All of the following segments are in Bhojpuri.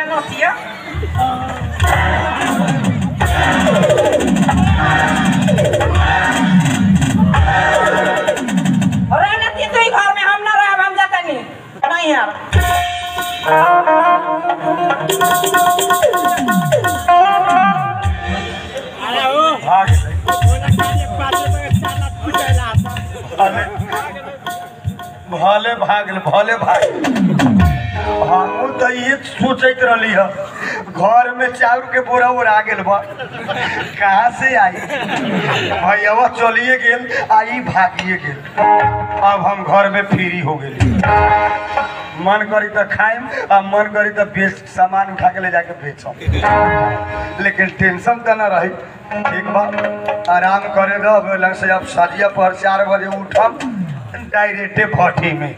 रे नतिया अरे नती तू ही घर में हम ना रहे हम जाता नहीं नहीं यार भाग भले भले भागल भले भाग हमहू तो ये सोचत रहली ह घर में चाउर के बोरा ओरा गेल बा कहाँ से आई भैया चलिए गेल आई भागिए गेल अब हम घर में फ्री हो गेली मन करी तो खाएम आ मन करी तो बेच सामान उठा के ले जाके बेचम लेकिन टेंशन तो ना रही ठीक बा आराम करे रह लग से अब सजिया पर चार बजे उठम डायरेक्टे भट्टी में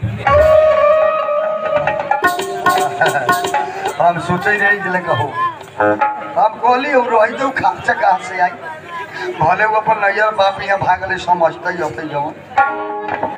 हम सोचे रही जिले कहो हम कहली हम रही तो खर्चा कहाँ से आई भले वो अपन नैयर बाप यहाँ भागले समझते ही होते जवन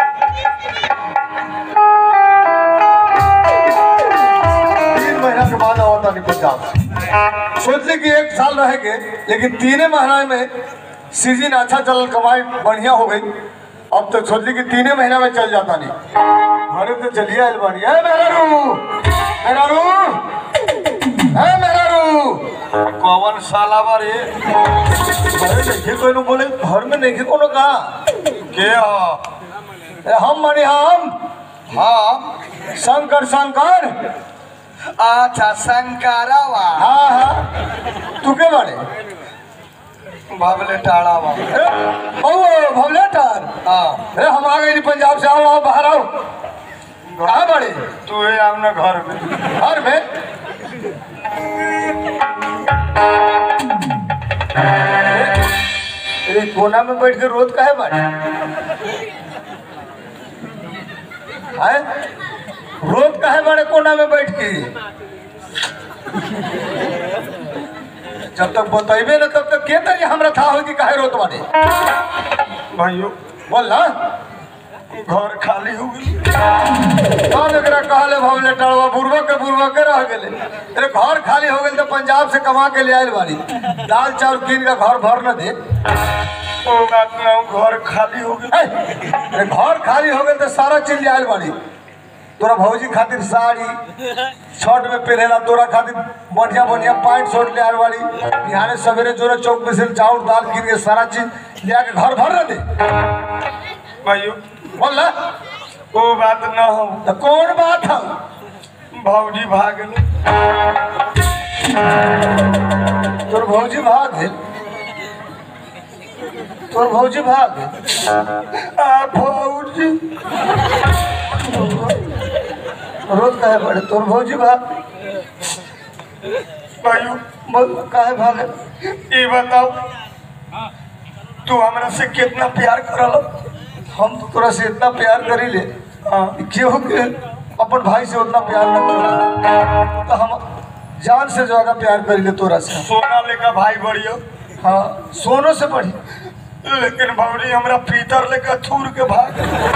तीन महीना के बाद आवता नहीं पंजाब सोचले कि एक साल रहेंगे लेकिन तीने महीना में सीजन अच्छा चलल कमाई बढ़िया हो गई अब तो सोचली कि तीने महीना में चल जाता नहीं घरे तो चलिए आयल बानी ए मेहरारू मेहरारू ए मेहरारू कौन साला बारे घरे नहीं कोई नु बोले घर में नहीं कोनो का के ह ए, हम मानी हम हम शंकर शंकर अच्छा शंकरावा हाँ हाँ तू के बारे भवले टाड़ावा ए, ओ भवलेटर हाँ अरे हम आ गए पंजाब से आओ आओ बाहर आओ कहाँ बड़े तू है अपने घर में घर में अरे कोना में बैठ के रोज काहे बाड़े हैं रोज काहे बाड़े कोना में बैठ के जब तक बतेबे ना तब तक के तरी हमरा था हो कि काहे रोत बाड़े भाइयों बोल ना घर खाली हो गई कौन एकरा कहले भवले टड़वा बुरबा के बुरबा के रह गेले तेरे घर खाली हो गेल तो पंजाब से कमा के ले आयल बाड़ी दाल चाउर कीन के घर भर न दे ओ बात ना घर खाली हो गई ए, तेरे घर खाली हो गेल तो सारा चीज ले आयल बाड़ी तोरा भौजी खातिर साड़ी शर्ट में पहनेला तोरा खातिर बढ़िया बढ़िया पैंट शर्ट ले आयल बाड़ी बिहाने सवेरे जोरे चौक में से चाउर दाल कीन के सारा चीज ले आके घर भर न दे भाइयों बोल ना ओ बात ना हो तो कौन बात है भौजी भाग गए तोर भौजी भाग गेल तोर भौजी भाग गेल आ भौजी रोज काहे पड़े तोर भौजी भाग भाइयों बोल काहे भागे ये बताओ तू हमरा से कितना प्यार करल हम तो तोरा से इतना प्यार करी ले हाँ केहू के अपन भाई से उतना प्यार न करो तो हम जान से ज्यादा प्यार करी ले तोरा से सोना लेकर भाई बढ़ियो हाँ सोनो से बढ़ी लेकिन भौजी हमरा पीतर लेकर थूर के भाग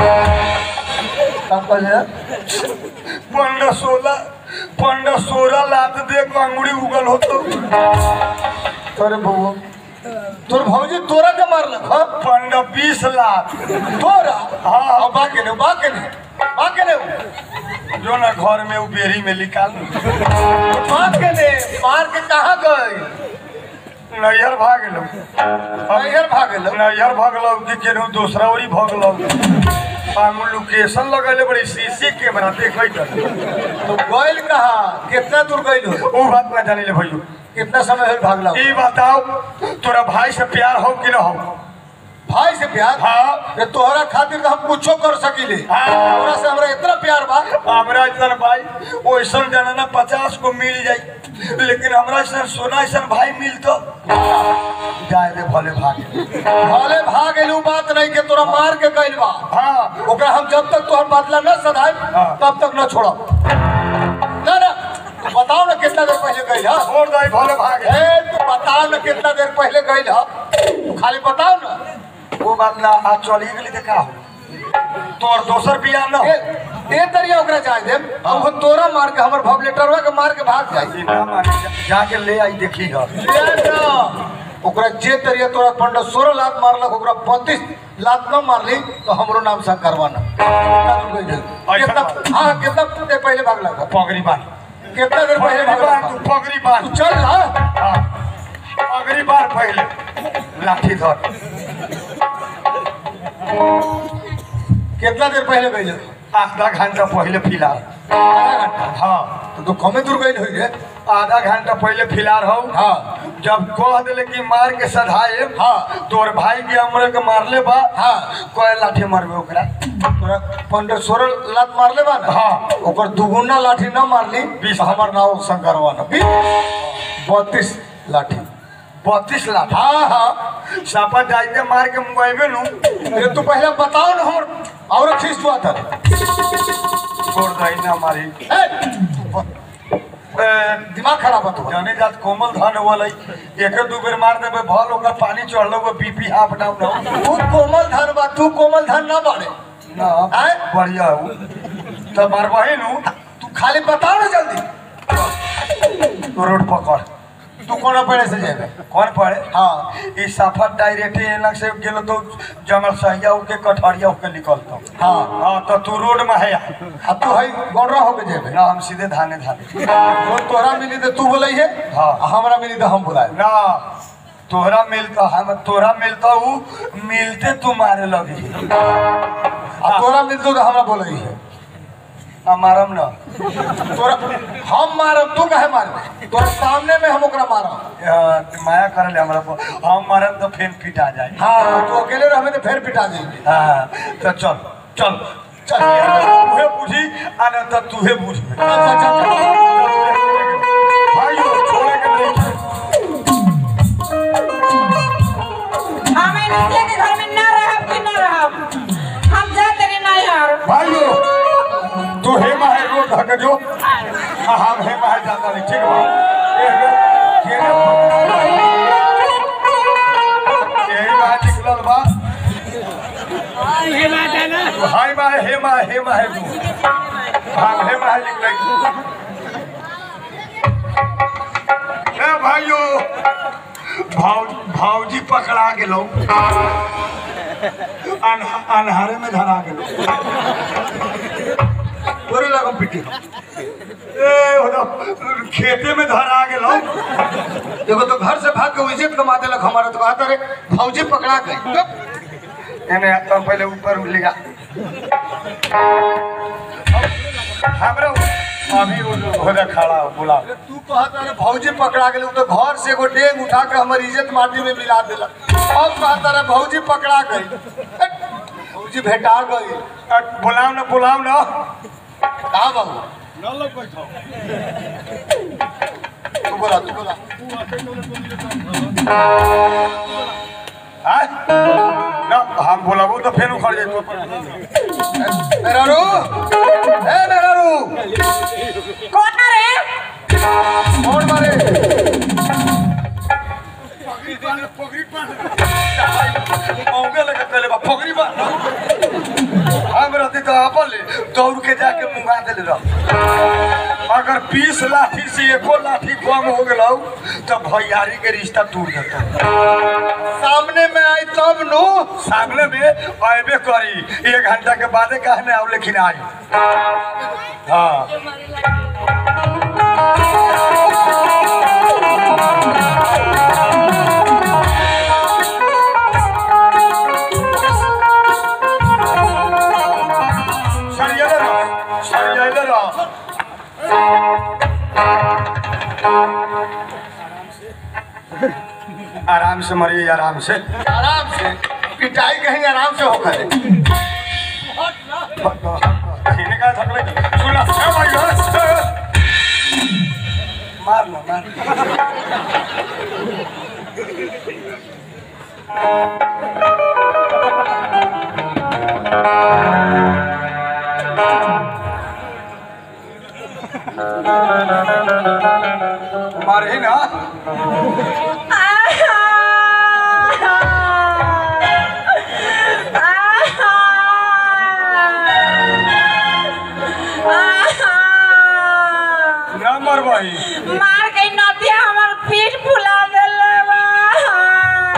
का कहले पंद्रह सोलह पंद्रह सोलह लात दे के अंगुड़ी उगल होतो तोरे बउआ तोर भौजी तोरा के मारलक हाँ पंद्रह बीस लाख तोरा हाँ हाँ बाके ने बाके ने बाके ने जो ना घर में वो बेरी में निकाल बाके ने मार के कहाँ गए नैहर भाग लो नैहर भागल नैहर भगलो कि केनहू दूसरा ओरी भगलो हम लोकेशन लगेले बड़ी सीसी कैमरा देखे कर तो गइल कहाँ कितना दूर गइल हो वो बात ना जानी ले भैया कितना समय हो भागला हो? ये बताओ तोरा भाई से प्यार हो कि ना हो भाई से प्यार हाँ। ये तोहरा खातिर तो हम कुछो कर सकीले हाँ। तोरा से हमरा इतना प्यार बा हमरा ऐसा भाई वैसा जनाना पचास को मिल जाई लेकिन हमरा ऐसा सोना ऐसा भाई मिलतो जाए रे भले भागे भले भाग एलू बात नहीं के तोरा मार के गइल बा हाँ ओकरा हम जब तक तोहर बदला न सधाई हाँ। तब तक न छोड़ब ना ना बताओ ना कितना देर पहले गइल हा छोड़ दे भले भागे ए तू बताओ ना कितना देर पहले गइल हा तू खाली बताओ ना वो बात ना आज चली गेली तो का हो तोर दोसर बियाह ना ए, हो ए तरिया ओकरा जाए दे अब वो तोरा मार के हमर भवलेटरवा के मार के भाग जाई ई ना माने जा- जाके ले आई देखी ह ले जा। ओकरा जे तरिया तोरा पंडा सोलह लात मारलक ओकरा बत्तीस लात न मारली तो हमरो नाम शंकरवा न कितना हाँ कितना देर पहले भागला था? पगड़ी बांध कितना देर पहले पगड़ी भागला बांध था? तू पगड़ी बांध तू चल ना हाँ पगड़ी बांध पहले लाठी धर कितना देर पहले गई आधा घंटा पहले फिलहाल आधा घंटा हाँ तो तू कमे दूर गई हुई रे आधा घंटा पहले फिलहाल हो हाँ जब कह दिले कि मार के सधाए हाँ। तोर भाई के हमरे के मारले बा हाँ कोई लाठी मारबे ओकरा तोरा पंद्रह सोलह लात मारले बा ना हाँ। ओकर दुगुना लाठी न मारली बीस। तो हमर नाम शंकरवा न बत्तीस लाठी बत्तीस लाठी हाँ हाँ सापा जाइते मार के मुआइबे नु अरे तू पहले बताओ ना हमर और खींच हुआ था छोड़ दही ना मारी ए, दिमाग खराब है तुम्हारा जाने जात कोमल धन वाला एक दू बेर मार देबे भल ओकर पानी चढ़लो वो बीपी हाफ डाउन हो तू कोमल धन बा तू कोमल धन ना बाड़े ना आय? बढ़िया हो तो मारबही नु तू खाली बताओ ना जल्दी तो रोड पकड़ तू कोना पड़े से जेबे कौन पड़े हाँ ई सफर डायरेक्ट एलक से गेलो तो जंगल सहिया के कठरिया के निकलतो हाँ हाँ तो तू रोड में है अब तू हई गौरा होके जेबे ना हम सीधे धाने धाने तो तोहरा मिली तो तू बोलाई है हाँ। आ हमरा मिली तो हम बुलाए ना तोहरा मिलता हम तोहरा मिलता हूँ मिलते तू मारे लगी आ तोरा मिलतो तो हमरा बोलाई है हमारम ना तोरा हम मारब तू काहे मारबे तोरा सामने में हम ओकरा मारब अ, माया कर ले हमरा पर हम मारम तो फेन पिटा जाए हाँ तू अकेले रहबे तो फिर पिटा जाएगी हाँ तो चल चल चल तूहे बुझी आ ना तो तूहे बुझबे चल चल चल भाइयों छोड़े के नहीं हमें निकले के घर में ना रहब कि ना रहब हम जा तेरे ना यार भाइयों तू हेमा है रोड ढक जो हाँ हम हेमा है जाता नहीं ठीक बा ये ये यही बात निकलल बा तू हाय बा है हेमा है हेमा है तू हम हेमा है निकल ए भाइयों भाव भावजी पकड़ा गेलो अनहा- अन्हारे में धरा गेलो तोरे लगम पिटी ए होदा खेते में धरा गेलो देखो तो घर से भाग के इज्जत कमा देलक हमारा तो कहता रे भौजी पकड़ा गई एने तो पहले ऊपर लिया हमरा अभी होदा खड़ा हो, बुला तू कहता रे भौजी पकड़ा गेल तो घर से एगो डेंग उठा के हमर इज्जत माटी में मिला देलक अब कहता रे भौजी पकड़ा गई भौजी भेटा गई अ, बुलाओ ना बुलाओ ना कहा बाबू तू बोला तू बोला हाँ? ना हम बुलाबो तो फिर उखड़ जाए मेरा रू ए मेरा रू कौन रे कौन मारे मौके लगे पहले बा पगड़ी बा हम रहते तो अपन ले दौड़ के जाके मुंगा देले रह अगर बीस लाठी से एको लाठी कम हो गेलौ तो भैयारी के रिश्ता टूट जेतौ सामने में आई तब नु सामने में अबे करी एक घंटा के बादे कहने आओ लेकिन आई हाँ सरियले रह सरियले रह आराम से मरिए आराम से आराम से पिटाई कहीं आराम से होकर सीने का थकले सुन ए भाई ए, ए। मार ना मार मार ही ना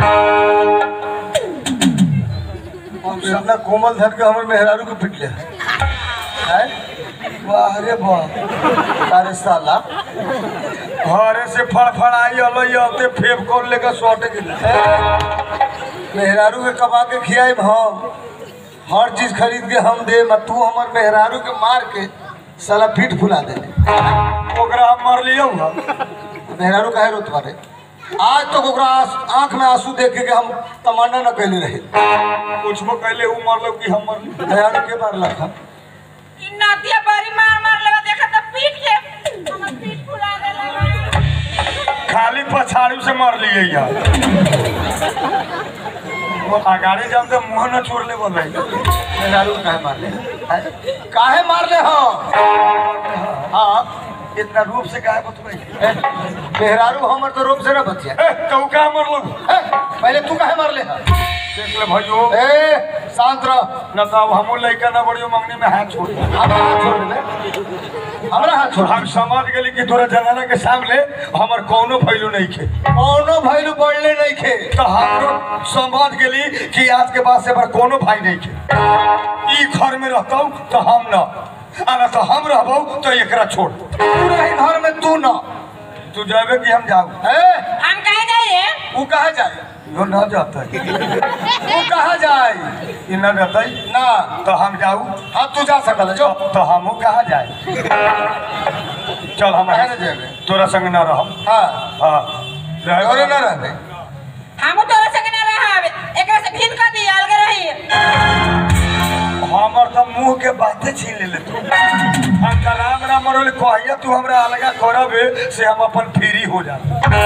हम इतना कोमल धन के हमर मेहरारू के पिटले हैं वाह रे वाह अरे साला घरे से फड़फड़ाई अलई अबते फेब कर लेकर सौट गेल मेहरारू के कमा के खियाई हम हर चीज खरीद के हम दे म तू हमर मेहरारू के मार के साला पीठ फुला दे ओकरा हम मर लियो ना मेहरारू काहे रोत बारे आज तक ओकरा आंस- आंख में आंसू देख के हम तमन्ना न कैले रहे पूछबो कहले उ मरलो कि हम मरली मेहरारू के मारलक हम इ नातिया बारी मार मार लेवा देखा त पीट के हमर पीठ फुला देला खाली पछाड़ू से मर लिए यार वो अगाड़ी जब तो मुंह न छोड़ ले बोल मेहरारू काहे मारले हैं? काहे मारले हम हाँ इतना रूप से काहे बतबै ए, मेहरारू हमर तो रूप से न बचिया ए कहू का मरलो ए, पहले तू काहे मारले हैं? देख ले भाइयो ए शांत रह न तो अब हमू लइका न बड़ियो मंगनी में हाथ छोड़ हमरा हाथ छोड़ दे हमरा हाथ छोड़ हम समझ गेली कि तोरा जनाना के सामने हमर कोनो फैलू नहीं खे कौनो भैलू बढ़ले नहीं खे तो हमरो समझ गेली कि आज के बाद से हमार कोनो भाई नहीं खे ई घर में रहतौ तो हम न आ न तो हम रहबौ तो एकरा छोड़ तू रही घर में तू न तू जाबे कि हम जाऊ ए हम कहे जाइए वो कहा जाए यो न जाता वो कहा जाए ई न रहतै ना तो हम जाऊ हाँ तू जा सकल है, जो तो हमू कहा जाए चल हम काहे न जेबे तोरा संग न रहब हाँ हाँ रहे घरे न रहबे हम तोरा संग ना रहब एकरा से भिन कर दी अलग रही हमर तो मुंह के बातें छीन ले तू हम तो राम राम रोल कहिया तू हमरा अलगा करबे से हम अपन फ्री हो जा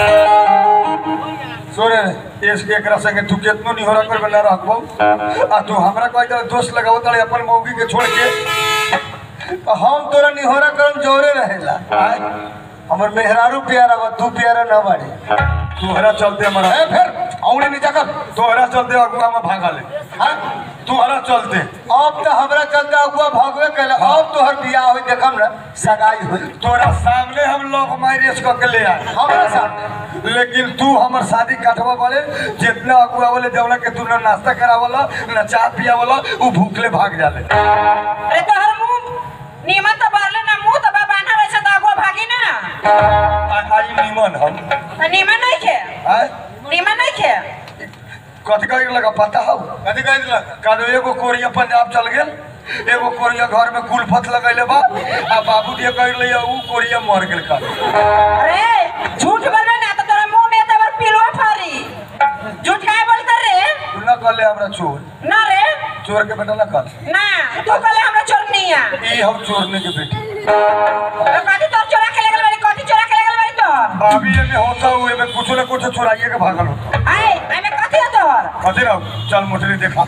सोरे रे इसके एकरा संगे तू केतनो निहोरा करबे ना रखबो आ तू हमरा कहि दे दोस्त लगावत रहे अपन मौगी के छोड़ के तो हम तोरा निहोरा करम जोरे रहेला आय, हमर मेहरारू प्यारा बा तू प्यारा न बाड़ी तोहरा चलते हमारा ए फिर औने नीचा कर तोहरा चलते अगुआ में भागा ले हाँ तोहरा चलते अब तो हमरा चलते अगुआ भगवे कैला अब तोहर बियाह होई देखम ना सगाई होई तोरा सामने हम लोग मैरिज करके ले आए हमरा सामने लेकिन तू हमर शादी काटवा वाले जितना अगुआ वाले देवला के तू ना नाश्ता करावला ना चाय पियावला उ भूखले भाग जाले अरे तोहर मुंह नीमन तो बारले ना मुंह तो बांधा रहे से तो आगो भागी ना आ- आई निमन हम तो नीमन नहीं खे आय नीमन नहीं खे कथी कहे लगा पता हो कथी कह दिला कादो एगो कोरिया पंजाब चल गेल एगो कोरिया घर में कुलफत लगैले बा आ बाबू दिए कह ले उ कोरिया मर गेल का अरे झूठ बोलबे ना तो तोरा मुंह में तबर पिलवा फारी झूठ काहे बोलत रे तू न कहले हमरा चोर ना रे चोर के बेटा न कर ना तू कहले हमरा चोरनिया ई हम चोरने के बेटी तो कथी तोर चोरा के लगल बाड़ी कथी चोरा के लगल बाड़ी तोर भाभी एमे होता हुए में कुछ न कुछ चुराइए के भागल होता आए एमे कथी है तोर कथी रहो चल मोटरी देखा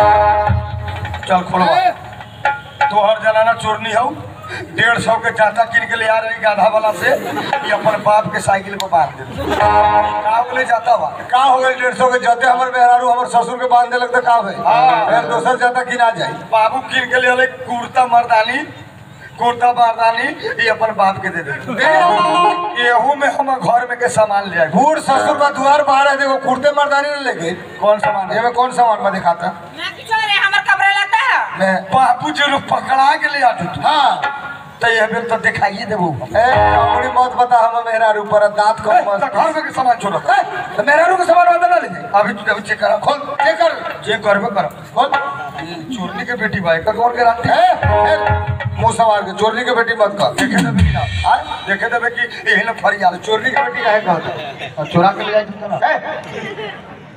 चल खोलवा तोहर जनाना चोरनी हौ डेढ़ सौ के चाटा किन के ले आ रही गाधा वाला से ये अपन बाप के साइकिल पर बांध दे का बोले जाता बा का हो गई डेढ़ सौ के जते हमर मेहरारू हमर ससुर के बांधे लगते का भाई हाँ। फिर दोसर जाता कि ना जाई बाबू किन के ले आले कुर्ता मर्दानी कुर्ता मर्दानी ये अपन बाप के दे दे एहू में हम घर में के सामान ले आए बूढ़ ससुर का दुआर बाहर है देखो कुर्ते मर्दानी ने लेके कौन सामान है ये में कौन सामान में दिखाता ना किछो रे हमर कपड़ा लगता है मैं बाबू जी लोग पकड़ा के ले आते थे हाँ तो ये बेर तो दिखाइए देबो ए अपनी मत बता हम मेहरारू पर दांत को ए, मत तो घर में के सामान छोड़ो ए, तो मेहरारू के सामान बंद ना ले जाए अभी तू अभी चेक करा खोल चेक कर चेक करबे कर खोल चोरनी के बेटी भाई का कौन गारंटी ए, ए, मुंह सवार के चोरनी के बेटी मत कर देखे देबे कि ना आय देखे देबे कि यही ना फरियाद चोरनी के बेटी काहे कहत और चोरा के ले जाए तो ना ए,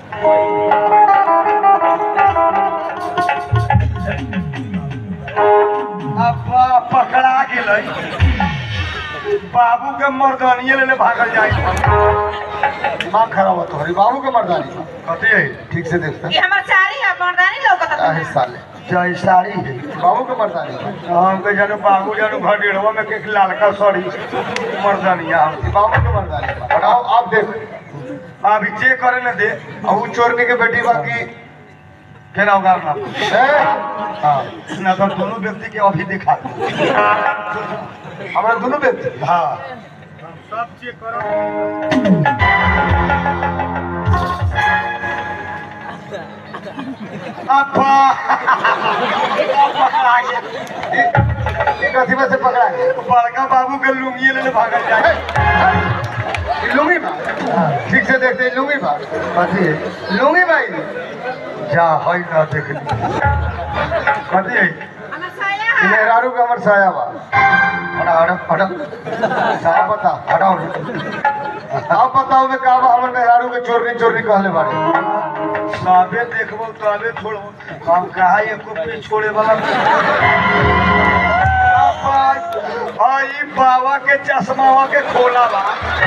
अब्बा पकड़ा गेलै बाबू के मर्दानिए लेने भागल जाए माँ खराब हो तुम्हारी बाबू के मर्दानी कथी है ठीक से देखता ये हमर साड़ी है मर्दानी लौकत काहे साले जय साड़ी है बाबू के मर्दानी हमके जानू बाबू जानू घर डेढ़वा में के एक लालका साड़ी मर्दानिया हम ये बाबू के मर्दानी और आओ आप देख अभी चेक करे न दे अब वो चोरनी के बेटी बाकी केना उगारना ए, हाँ ना तो दोनों व्यक्ति के अभी दिखा दे। हमारा दोनों व्यक्ति हाँ सब चेक करो अब्बा अब्बा आ गया। ये कथी में से पकड़ा है बड़का बाबू के लुंगी लेने भागल जाए ये लुंगी बा ठीक से देखते हैं लुंगी बा कथी है लुंगी भाई जा है ना देख ली कथी है हमार साया ये है मेहरारू का हमर साया बा हटा हटा हटा साया बता हटाओ आप बताओ मैं का बा हमर मेहरारू के चोरनी चोरनी कहले बारे साबे देखबो तबे छोड़बो हम कहा एको पे छोड़े वाला भाई बाबा के चश्मा के खोला बा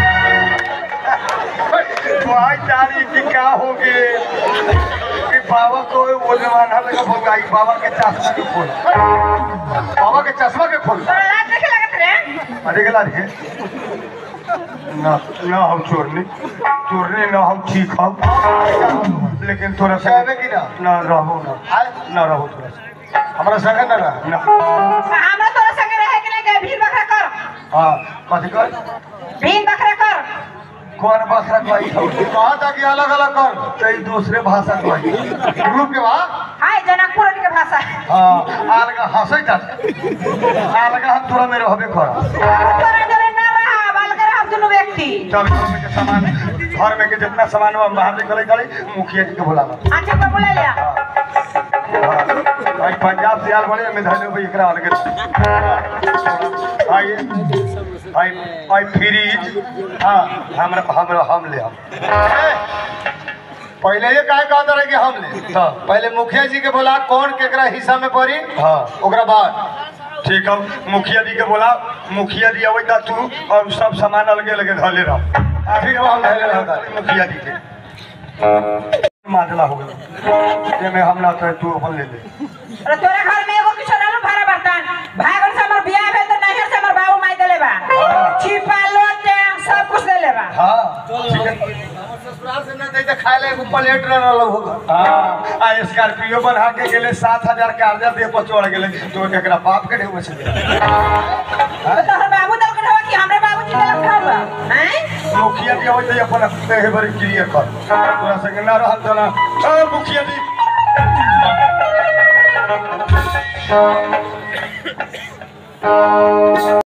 भाई तारी की का हो गए कि बाबा को वो जमाना लगा भगाई बाबा के चश्मा के खोला बाबा के चश्मा के खोल तोरा लाज देखे लगत रे अरे गला रे ना ना हम चोरनी चोरनी ना हम ठीक हम लेकिन थोड़ा सा कहबे कि ना ना रहो ना आय ना रहो थोड़ा सा हमरा संगे ना रहा ना हमरा तोरा संगे रहे के लिए भीड़ बकरा कर हाँ कथी कर भीड़ बकरा कर कौन भाषा कही कहा था कि अलग अलग कर कई दूसरे भाषा कही ग्रुप के बाद हाय जनकपुर के भाषा हाँ आलगा हंसै था आलगा हम तोरा में रहबे कर तोरा जरे ना रहा बाल कर हम दुनु व्यक्ति चल घर में के सामान घर में के जितना सामान बा बाहर निकले गले मुखिया जी के बुलावा अच्छा को बुला लिया भाई पंजाब से आल बड़े में धैले भाई एकरा अलग आइए भाई भाई फ्रीज हाँ हमरा हमरा हम ले हम पहले ये काय कहता रहे कि हम ले हाँ पहले मुखिया जी के बोला कौन केकरा हिस्सा में पड़ी हाँ ओकरा बाद ठीक है मुखिया जी के बोला मुखिया जी अबै ता तू और सब सामान अलगे अलगे धले रह ठीक है, हम धैले रहता है। मुखिया जी के माजला हो गया जेमे हम ना तो तू अपन ले ले अरे तोरा घर में एगो किछो रहलो भाड़ा बर्तन भागल से हमर बियाह भेल तो नैहर से हमर बाबू माई देले बा छिपा लोटे सब कुछ देले बा हाँ ठीक है ससुराल से न देते खाए ले एगो प्लेट न रहल होगा हाँ आ स्कॉर्पियो बना के गेले सात हजार कर्जा दे पर चढ़ गेले तो एकरा बाप के ढेउ से तो तोहर बाबू दल के कि हमरे बाबू जी देलक खावा हैं मुखिया जी अबै अपन देह बड़ी क्लियर कर तोरा संग ना रहल तना ए मुखिया जी